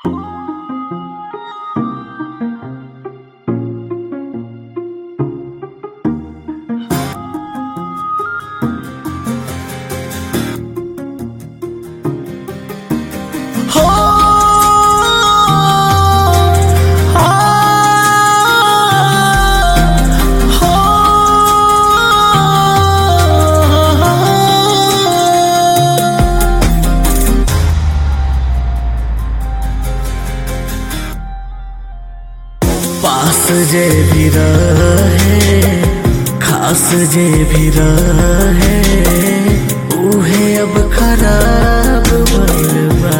पास जे भी रहे खास जे भी रहे उहे अब खराब भइल बा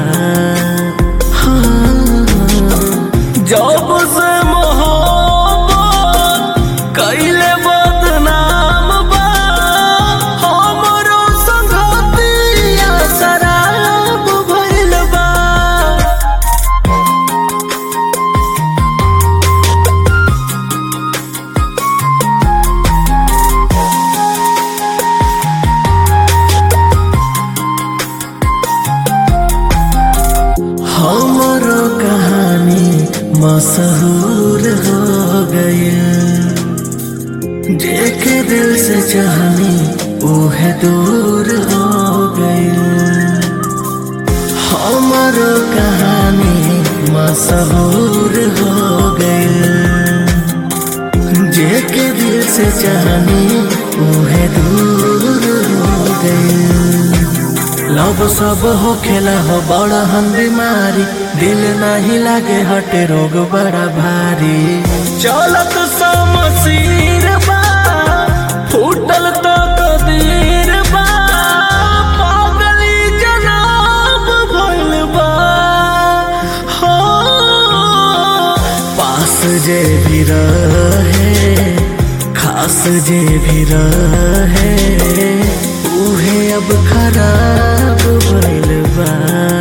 हाँ, जब से मोहब्बत कइले बदनाम बा हमरो संगतिया शराब भइल बा हमरो कहानी मशहूर हो गई जेके दिल से चाहनी उहे दूर हो गई हमरो कहानी मशहूर हो गई जेके दिल से चाहनी उहे दूर हो गई लव सब हो खेला हो बड़ा हम बीमारी दिल नहीं लागे हटे रोग बड़ा भारी चलत समसीर बा फूटल तो कदीर बा पागली जनाब भइल बा हो पास जे भी रहे खास जे भी रहे उहे अब खराब भइल बा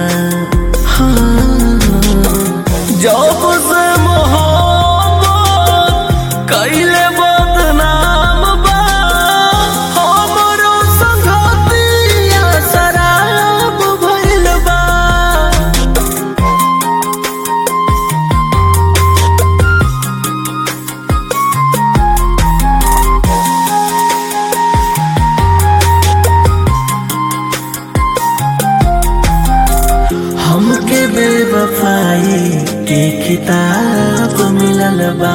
हाँ, जब से मोहब्बत कइले बदनाम बा हमरो संगतिया शराब भइल बा हमके बेवफाई के किताब मिलल बा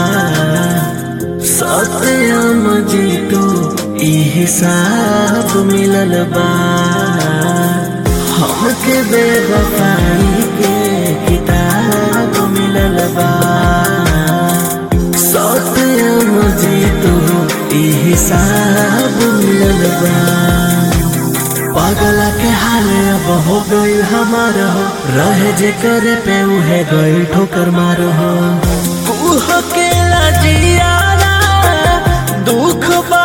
सत्यम जीतू ई हिसाब मिलल बा हमके बेवफाई के किताब मिलल बा सत्यम जीतू ई हिसाब मिलल बा पागला के हाल अब हो गई हमार हो रहे जे करे पे उहे गई ठोकर मार हो उह के जियारा दुख बा